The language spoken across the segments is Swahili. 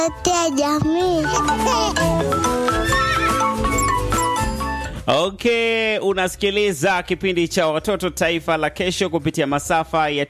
ya jamii. Okay, unasikiliza kipindi cha watoto taifa la kesho kupitia masafa ya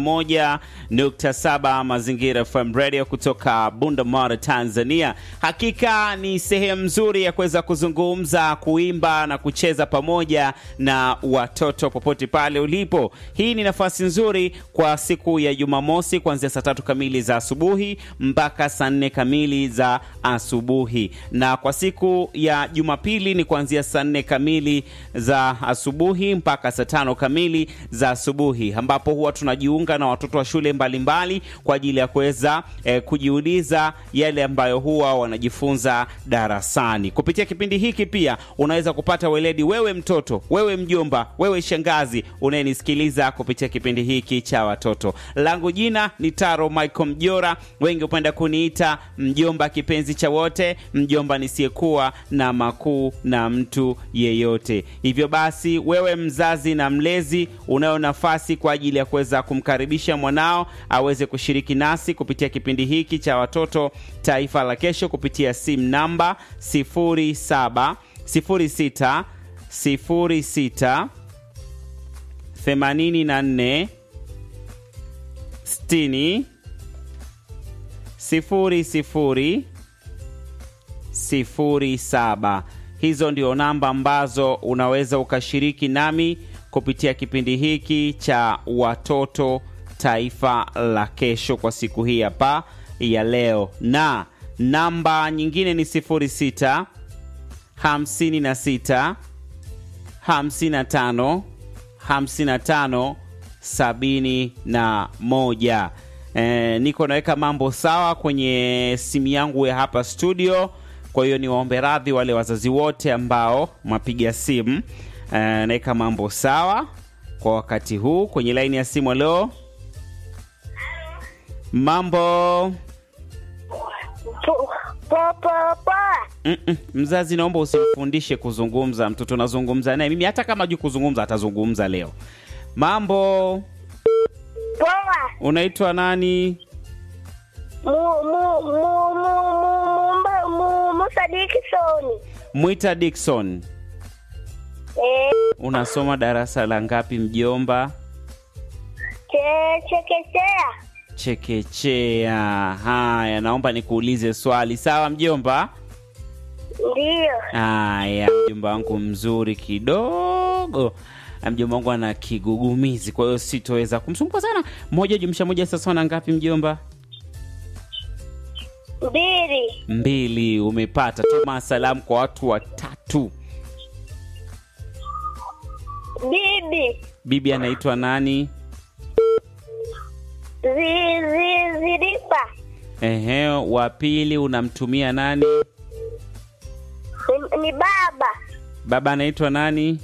91.7 Mazingira FM Radio kutoka Bunda Tanzania. Hakika ni sehemu nzuri ya kuweza kuzungumza, kuimba na kucheza pamoja na watoto popote pale ulipo. Hii ni nafasi nzuri kwa siku ya Jumamosi kuanzia saa tatu kamili za asubuhi mpaka saa nne kamili za asubuhi, na kwa siku ya Jumapili ni kuanzia saa nne kamili za asubuhi mpaka saa tano kamili za asubuhi, ambapo huwa tunajiunga na watoto wa shule mbalimbali mbali kwa ajili ya kuweza eh, kujiuliza yale ambayo huwa wanajifunza darasani. Kupitia kipindi hiki pia unaweza kupata weledi, wewe mtoto, wewe mjomba, wewe shangazi unayenisikiliza kupitia kipindi hiki cha watoto. Langu jina ni Taro Michael Mjora, wengi hupenda kuniita mjomba kipenzi cha wote, mjomba nisiyekuwa na makuu na mtu yeyote. Hivyo basi, wewe mzazi na mlezi, unayo nafasi kwa ajili ya kuweza kumkaribisha mwanao aweze kushiriki nasi kupitia kipindi hiki cha watoto taifa la kesho kupitia simu namba 07 06 06 84 60 00 07. Hizo ndio namba ambazo unaweza ukashiriki nami kupitia kipindi hiki cha watoto taifa la kesho kwa siku hii hapa ya leo, na namba nyingine ni 06 56 55 55 71. E, niko naweka mambo sawa kwenye simu yangu ya hapa studio. Kwa hiyo niwaombe radhi wale wazazi wote ambao mapiga simu. E, naweka mambo sawa kwa wakati huu kwenye laini ya simu. Leo mambo Mm -mm. Mzazi, naomba usimfundishe kuzungumza mtoto, nazungumza naye mimi. Hata kama hajui kuzungumza atazungumza leo. Mambo, Poa. unaitwa nani? Mu mu mu mu mu mu Musa Dickson. Mwita Dickson. Eh, Unasoma darasa la ngapi mjomba? che chekechea. Chekechea. Haya, naomba nikuulize swali. Sawa mjomba? Ndiyo. Haya, mjomba wangu mzuri kidogo. Mjomba wangu ana kigugumizi, kwa hiyo sitoweza kumsumbua sana. Moja jumlisha moja sasa na ngapi mjomba? Mbili. Mbili. Umepata. Tuma salamu kwa watu watatu. Bibi. Bibi anaitwa nani? Zi zi zilipa. Ehe, wa pili unamtumia nani? Ni, ni baba. Baba anaitwa nani?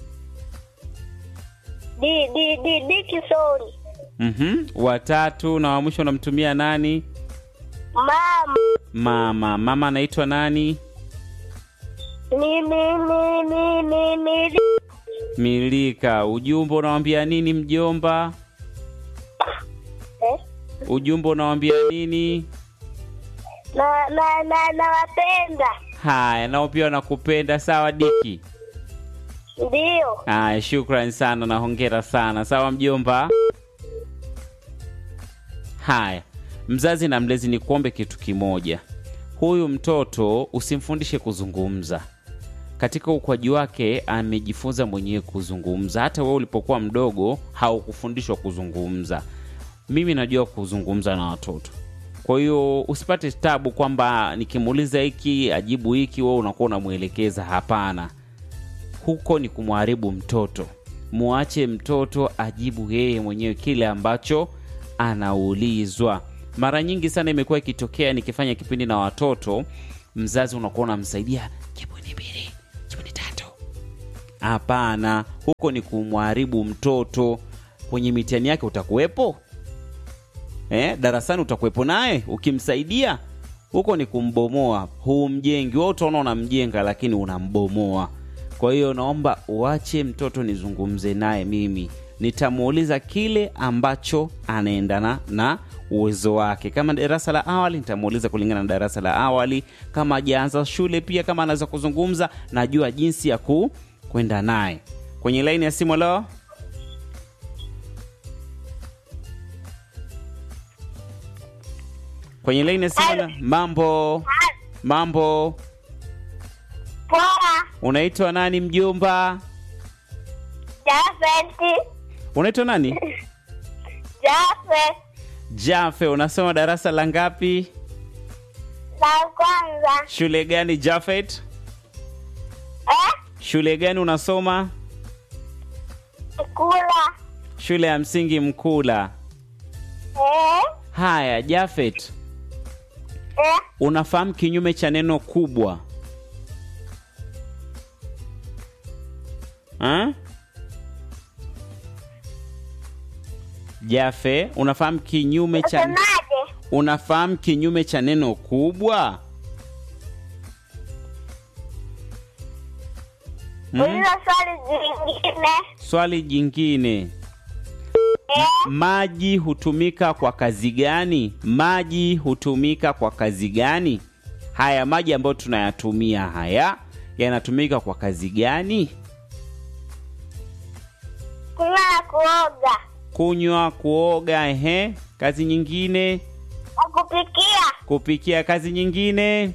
Di di di Dickson. Mhm. Watatu na wa mwisho unamtumia nani? Mama. Mama. Mama anaitwa nani? Ni mi mi mi mi mi. Milika. Ujumbe unawambia nini mjomba? Eh? Ujumbe unawambia nini? Na na na nawapenda. Haya, nao pia wanakupenda. Sawa Diki. Ndiyo. Haya, shukran sana na hongera sana. Sawa mjomba. Haya, mzazi na mlezi, ni kuombe kitu kimoja. Huyu mtoto usimfundishe kuzungumza. Katika ukuaji wake amejifunza mwenyewe kuzungumza. Hata wewe ulipokuwa mdogo haukufundishwa kuzungumza. Mimi najua kuzungumza na watoto, kwa hiyo usipate tabu kwamba nikimuuliza hiki ajibu hiki, wewe unakuwa unamwelekeza. Hapana, huko ni kumharibu mtoto. Muache mtoto ajibu yeye mwenyewe kile ambacho anaulizwa. Mara nyingi sana imekuwa ikitokea nikifanya kipindi na watoto, mzazi unakuwa unamsaidia jibu ni mbili, jibu ni tatu. Hapana, huko ni kumharibu mtoto. Kwenye mitihani yake utakuwepo eh, darasani utakuwepo naye ukimsaidia. Huko ni kumbomoa, humjengi. Wewe utaona unamjenga, lakini unambomoa. Kwa hiyo naomba uache mtoto nizungumze naye mimi nitamuuliza kile ambacho anaendana na uwezo wake. Kama darasa la awali, nitamuuliza kulingana na darasa la awali. Kama hajaanza shule, pia kama anaweza kuzungumza, najua jinsi ya ku kwenda naye kwenye laini ya simu. Leo kwenye laini ya simu. leo. Mambo mambo, Poa. unaitwa nani mjomba? Jafet. Unaitwa nani? Jafet. Jafe, unasoma darasa la ngapi? La kwanza. Shule gani Jafet? Eh? Shule gani unasoma? Kula. Shule ya msingi Mkula. Eh? Haya Jafet, Eh? unafahamu kinyume cha neno kubwa ha? Jafe, unafahamu kinyume cha Usemaje? unafahamu kinyume cha neno kubwa? Hmm? Uliza swali jingine. Swali jingine, Eh? maji hutumika kwa kazi gani? Maji hutumika kwa kazi gani? Haya maji ambayo tunayatumia haya yanatumika kwa kazi gani? Kunywa na kuoga. Kunywa, kuoga, ehe. Kazi nyingine, Na kupikia. kupikia. Kazi nyingine,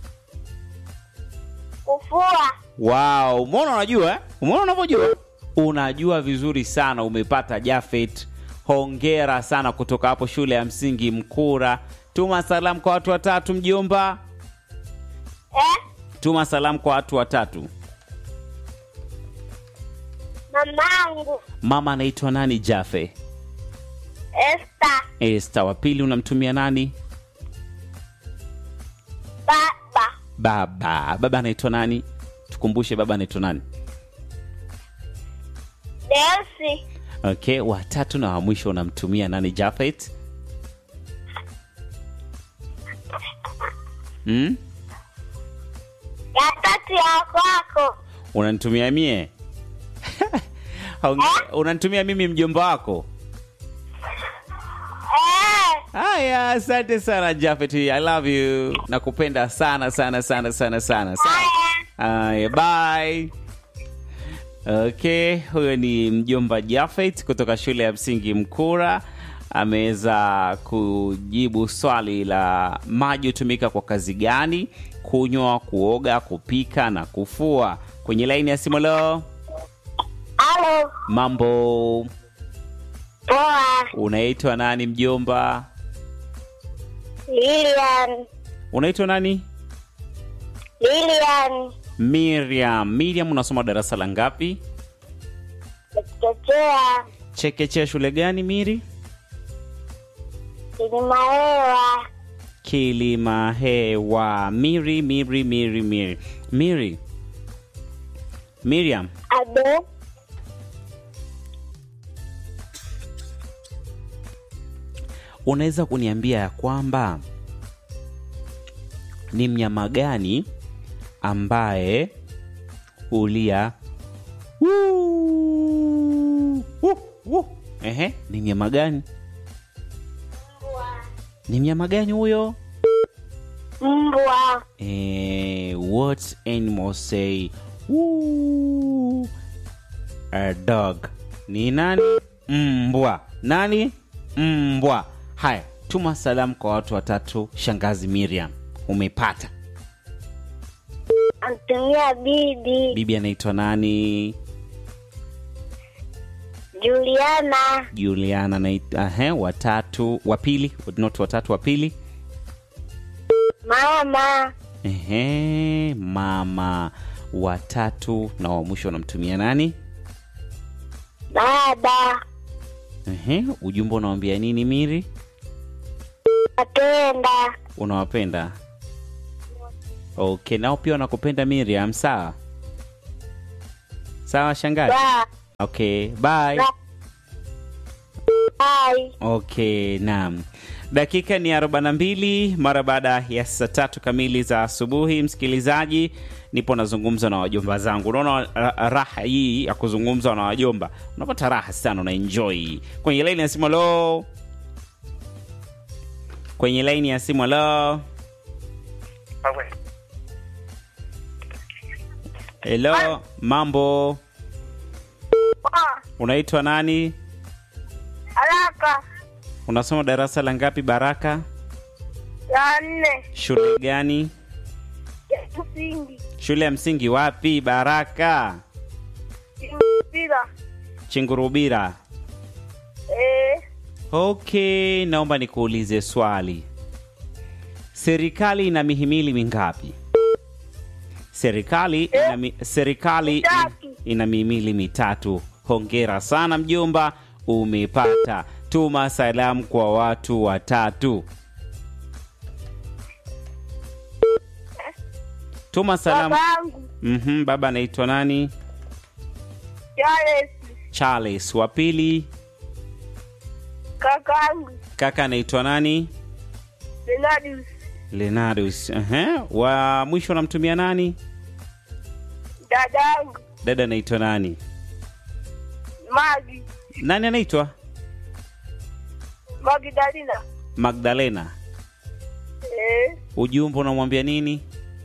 Kufua. wow. Umeona, unajua eh? Umeona unavyojua, unajua vizuri sana. Umepata Jafet, hongera sana kutoka hapo shule ya msingi Mkura. Tuma salamu kwa watu watatu, mjomba. Eh? Tuma salamu kwa watu watatu. Mamangu. Mama anaitwa nani? Jafe. Esther. Esta. Wa pili unamtumia nani? Baba. Baba. Baba anaitwa nani? Tukumbushe, baba anaitwa nani? Delsi. Okay, watatu na wa mwisho unamtumia nani? Jafet. Hmm? Ya tatu ya kwako. Unanitumia mie? Honge- Unanitumia mimi mjomba wako? Eh? Haya, asante sana Jafet. I love you. Nakupenda sana sana sana sana sana sana. Haya. Haya, bye. Okay, huyo ni mjomba Jafet kutoka shule ya msingi Mkura. Ameweza kujibu swali la maji hutumika kwa kazi gani? Kunywa, kuoga, kupika na kufua. Kwenye laini ya simu leo, Halo. mambo, Poa. unaitwa nani mjomba? Lilian. Unaitwa nani? Lilian. Miriam. Miriam, unasoma darasa la ngapi? Chekechea. Chekechea shule gani Miri? Kilimahewa. Kilima hewa. Miri, Miri, Miri, Miri. Miri. Miriam, Abe. unaweza kuniambia ya kwamba ni mnyama gani ambaye hulia Wuu, wuu, wuu. Ehe, ni mnyama gani? Ni mnyama gani huyo? Mbwa. Eh, what animal say woo? A dog. Ni nani? Mbwa. Nani? Mbwa. Haya, tuma salamu kwa watu watatu. Shangazi Miriam, umepata. Antumia bibi. Bibi anaitwa nani? Juliana. Juliana anaitwa ehe, watatu, wa pili, not watatu, wa pili. Mama. Ehe, mama watatu na wa mwisho unamtumia nani? Baba. Ehe, ujumbe unawambia nini Miri? Napenda. Unawapenda? Okay, nao pia wanakupenda Miriam, sawa? Sawa shangazi? Ba. Okay, bye. Ba. Bye. Okay, naam. Dakika ni 42 mara baada ya saa tatu kamili za asubuhi. Msikilizaji, nipo nazungumza na wajomba zangu. Unaona ra- raha hii ya kuzungumza na wajomba, unapata raha sana, una enjoy. Kwenye laini ya simu, halo. Kwenye laini ya simu, halo. Hello, mambo, Ah, unaitwa nani? haraka Unasoma darasa la ngapi, Baraka? ya nne Shule gani? ya msingi Shule ya msingi wapi, Baraka? mpira Chingurubira. eh, Okay, naomba nikuulize swali. Serikali ina mihimili mingapi? Serikali ina, mi, serikali ina, Mitatu. ina mihimili mitatu. Hongera sana mjomba, umepata. Tuma salamu kwa watu watatu. Tuma salamu. babangu Mhm, baba anaitwa nani? Charles Charles. Wa pili kakangu kaka anaitwa nani? Benadius Lenardus. Ehe. Wa mwisho namtumia nani? dadangu Dada anaitwa nani? Magi Nani anaitwa? Magdalena Magdalena. eh, Ujumbe unamwambia nini?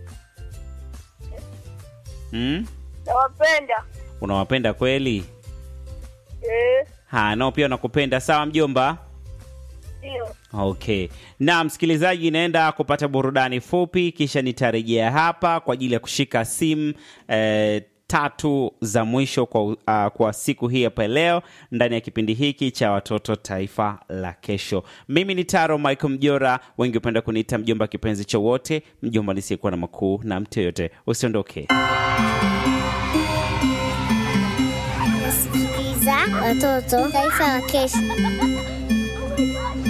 Hmm? nawapenda Unawapenda kweli? eh, Ha, nao pia nakupenda. Sawa mjomba. ndio Okay. Na msikilizaji, naenda kupata burudani fupi, kisha nitarejea hapa kwa ajili ya kushika simu eh, tatu za mwisho kwa, uh, kwa siku hii hapa leo ndani ya kipindi hiki cha watoto taifa la kesho. Mimi ni Taro Michael Mjora, wengi hupenda kuniita mjomba kipenzi cha wote, mjomba nisiyekuwa na makuu na mtu yoyote. Usiondoke. Sikiliza watoto taifa la kesho.